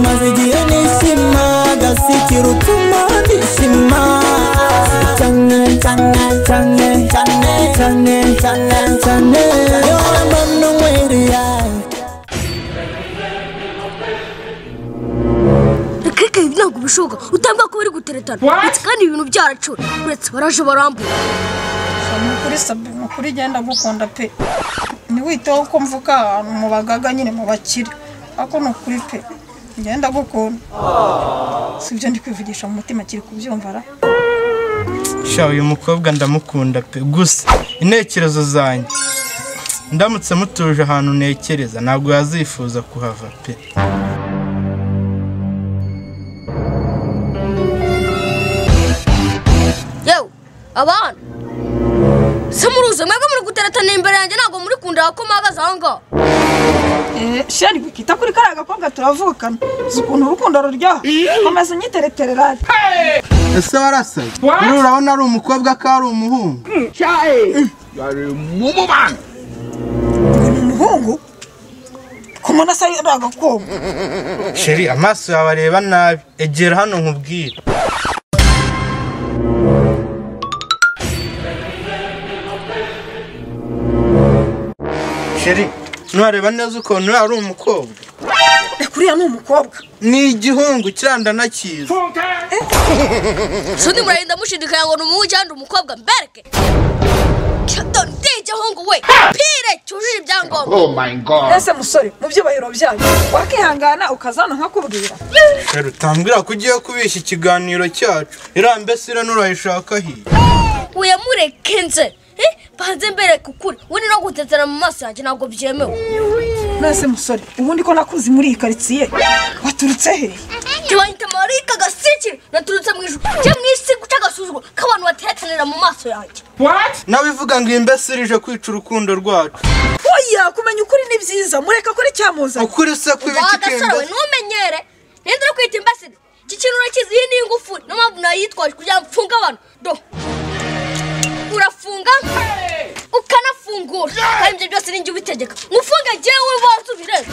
maze igihe nishima gasikira utuma nishima cyane cyane cyane cyane cyane cyane cyane yora mbona umwere yawe Keke ibi ntabwo bishoboka utambwa ko bari guteretana ndetse kandi ibintu byaracura uretse baraje barambura ni ukuri sabi ni ukuri genda gukunda pe ntiwiteho ko mvuka ahantu mu bagaga nyine mu bakire ariko ni ukuri pe genda gukunda si ibyo ndi kwivugisha mu mutima kiri kubyumva ra sha uyu mukobwa ndamukunda pe gusa intekerezo zanjye ndamutse mutuje ahantu ntekereza ntabwo yazifuza kuhava pe yewe abana se muruze mwebwe muri guteretana imbere yanjye ntabwo muri kundira ko mpagaze aho ngaho eee sheri wikita kuri kariya gakobwa turavukana uzi ukuntu urukundo ruryoha komeza unyiteretere radi ese warasaye uriya urabona ari umukobwa ko ari umuhungu ngo ni umuhungu ku muntu asa ari agakobwa sheri amaso yawe areba nabi egera hano nkubwire sheri ntiwareba neza ukuntu uriya ari umukobwa kuriya ni umukobwa ni igihungu kiranda nakiza soni muragenda mushidikanya ngo ni umuhungu cyangwa ni umukobwa mbereke Captain Ndijahungu we pire cyujuje ibyangombwa ese musore mu byubahiro byayo wakihangana ukaza hano nkakubwira sheri utambwira ko ugiye kubeshya ikiganiro cyacu iriya mbese nurayishaka hiya uyamureke nze Eh, banze mbereke ukuri ubundi no gutetera mu maso yanjye ntabwo byemewe nase musore ubundi ko nakuzi muri iyi karitsiye waturutse he tubanyita marika gasikira naturutse mu ijuru cyo mu isi guca agasuzuguro k'abantu bateretanira mu maso yanjye nawe ivuga ngo iyi mbese ije kwica urukundo rwacu oya kumenya ukuri ni byiza mureka kuri cyamuzanye ukuri se kwiba wa gasore we ikikimbese ntumenyere ninde uri kwita imbasiri iki kintu urakizi iyi ni ingufuri niyo mpamvu nayitwaje kugira ngo mfunge abantu do urafunga ukanafungura kandi ibyo byose ni njye ubitegeka ngufunge jyewe waza ubirebe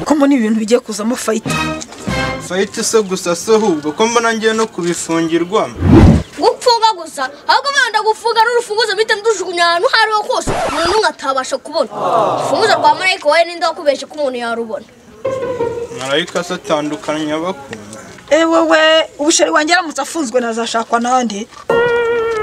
ko mbona ibintu bigiye kuzamo fayita fayiti se gusa se ahubwo ko mbona ngiye no kubifungirwamo gufunga gusa ahubwo wenda gufunga n'urufunguzo mpita ndujugunya ahantu aho ariho hose umuntu n'umwe atabasha kubona urufunguzo rwa marayika wowe ninde wakubeshye ko umuntu yarubona marayika se atandukanya abakunda wowe ubusheri wanjye aramutse afunzwe nazashakwa n'andi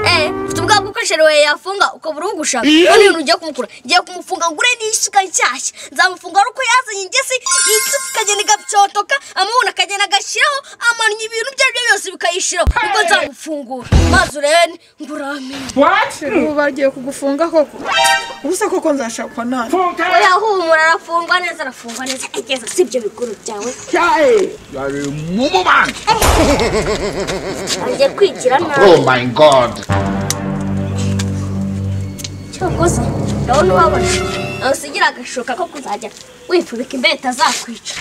Eh, ufite ubwa gukoresha rewe yafunga ukabura uri ugushaka none ibintu ugiye kumukura ngiye kumufunga ngure n'isuka nshyashya nzamufunga ari uko yazanye ingesi iyi suka ikagenda igapyotoka amabona akagenda agashyiraho amanya ibintu ibyo ari byo byose bikayishyiraho ubwo nzamufungura maze urebe nguramenye ubu bagiye kugufunga koko ubusa koko nzashakwa n'andi oya humura arafungwa neza arafungwa neza igeza si ibyo bikuru byawe agiye kwigira nabi Oh my god. cyokoza ndabona ubabona ntusigira agashoka ko kuzajya wifubika imbeta zakwica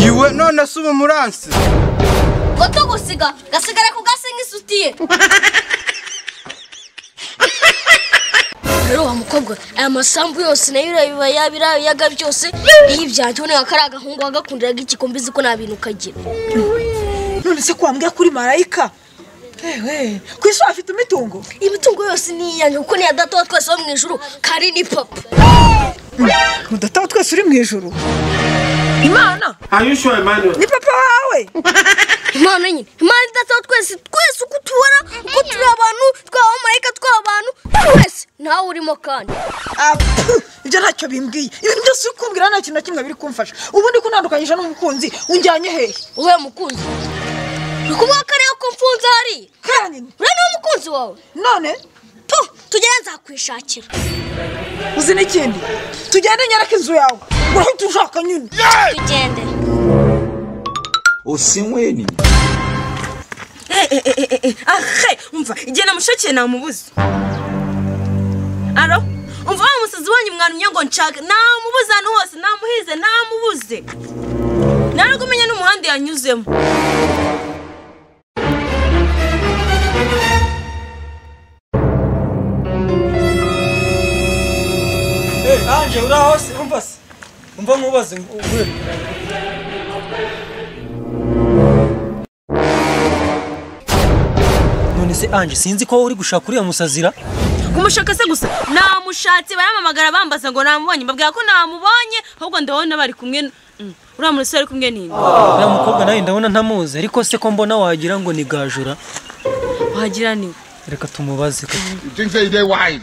yiwe none se ubu muransi gato gusiga gasigara ku gasi nk'isutiye rero wa mukobwa aya masambu yose nayo urabiba yaba irayaga byose iyibyanjye ubona ko ari agahungu wagakundiraga igikombe uzi ko nta bintu kagira none se ko wambwiye kuri marayika ewe ku isi wafite imitungo imitungo yose ni iyanjye kuko niya data wa twese wo mu ijuru kari ni papa udataba twese uri mu ijuru imana ni papa wawe impano nyine impano idata wa twese twese uko utubona uko turi abantu twaba marayika twaba abantu twese nawe urimo kandi Apu! ibyo ntacyo bimbwiye ibintu byose uri kumbwira nta kintu na kimwe biri kumfasha ubundi ko ntandukanyije n'umukunzi unjyanye hehe wowe mukunzi ni ukuvuga ko ariyo ko mfunze hariya kandi uriya ni umukunzi wawe none tu tugere nzakwishakira uzi n'ikindi tugende nyereke inzu yawe urahita ushaka nyine tugende usinyweni ahe umva igihe namushakiye namubuze aro umva wa musazi wanyu mwarumye ngo nshake namubuze ahantu hose namuhize namubuze naragumenya n'umuhanda yanyuzemo ange uraho se umva se umva nkubaze ngo uvuye none se ange sinzi ko uri gushaka uriya musazira kumushaka se gusa namushatse baramamagara bambaza ngo namubonye mbabwira ko namubonye ahubwo ndabona bari kumwe Mm, uriya musore ari kumwe n'indi uriya mukobwa nawe ndabona ntamuzi ariko se ko mbona wagira ngo ni gajura wagira niwe reka tumubaze ko thinks that they wise.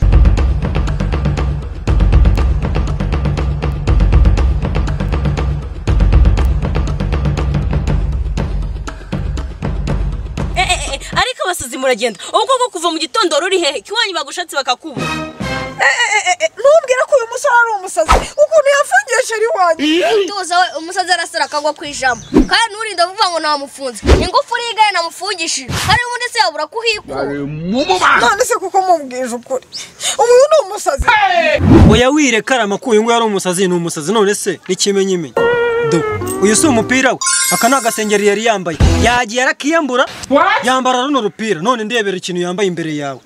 Eh, eh, eh, ariko abasazi muragenda ubwo bwo kuva mu gitondo ruri hehe kiwanyu bagushatse bakakubura ntubwire ko uyu musore ari umusazi ukuntu yafungiye sheri wanjye tuza we umusazi arasara akagwa ku ijambo kandi nturinde vuba ngo namufunze ingufuri y'igare namufungishije hari ubundi se yabura kuhikura none se kuko mubwije ukuri uyu ni umusazi oya wire karama ko uyu nguyu ari umusazi ni umusazi none se n'ikimenyimenyi do uyu si umupira we aka ni agasengeri yari yambaye yagiye arakiyambura yambara runo rupira none ndebera ikintu yambaye imbere yawe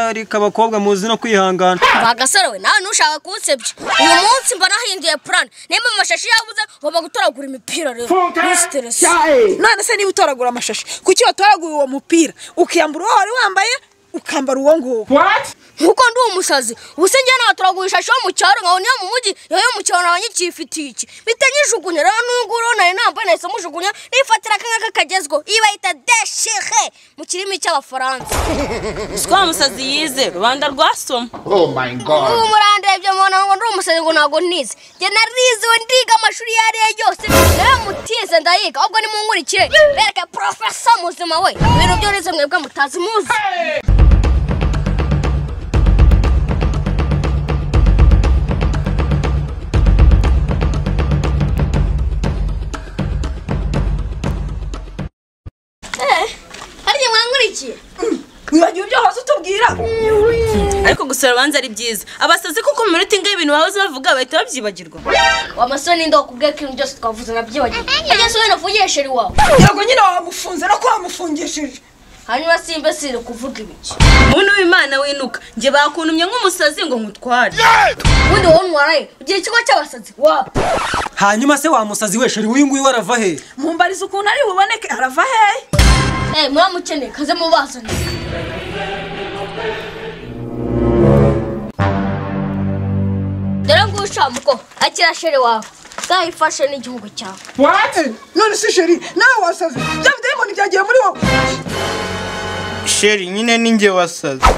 ariko abakobwa muzi no kwihangana bagasore we nawe ntushaka kunsebya uyu munsi mba nahinduye plan nimba mu mashashi yabuze ngomba gutoragura imipira rero nisiteresi none se niba utoragura amashashi kuki watoraguye uwo mupira ukiyambura uwo wari wambaye ukambara uwo nguwo nkuko ndi umusazi ubuse njye nawe turaguha ishashi yo mu cyaro nkabona iyo mu mujyi iyo yo mu cyaro nawe nyikifitiye iki mpita nyijugunya rero n'ubwo uriho nari nambaye nahise mujugunya nifatira akangaka kagezweho iyi bayita deshire mu kirimi cy'abafaransa si ko wa musazi yize rubanda rwasoma Oh my ubu God. murandebye mubona ngo ndi umusazi ngo ntabwo ntize njye nariziwe ndiga amashuri iyo ariyo yose nawe mutize ndayiga ahubwo nimunkurikire bereke porofesa muzima we ibintu byo nize mwebwe mutazi muzi hari igihe mwankurikiye wibagiwe ibyo wahoze utubwira ariko gusura abanza ari byiza abasazi kuko mu minota ingahe ibintu bahoze bavuga bahita babyibagirwa wamasoni ndo kubwe kintu byose twavuze nabyibagiwe ajya se wenda uvugishe sheri wawe kugira ngo nyine wamufunze no ko wamufungishije hanyuma simba siri kuvuga ibiki muntu w'imana winuka njye bakuntumye nk'umusazi ngo nkutware ubundi wowe ntwaraye ugira ikigo cy'abasazi wapfa hanyuma se wa musazi we sheri uyu nguyu arava he mumbariza ukuntu ari buboneke arava hehe eh muramukeneye kaze mubazane dore nguyu ushamuko akira sheri wawe uzayifashe n'igihugu cyawe none se sheri nawe wasaze bya bidayimoni byagiye muri wowe sheri nyine ni njye wasaze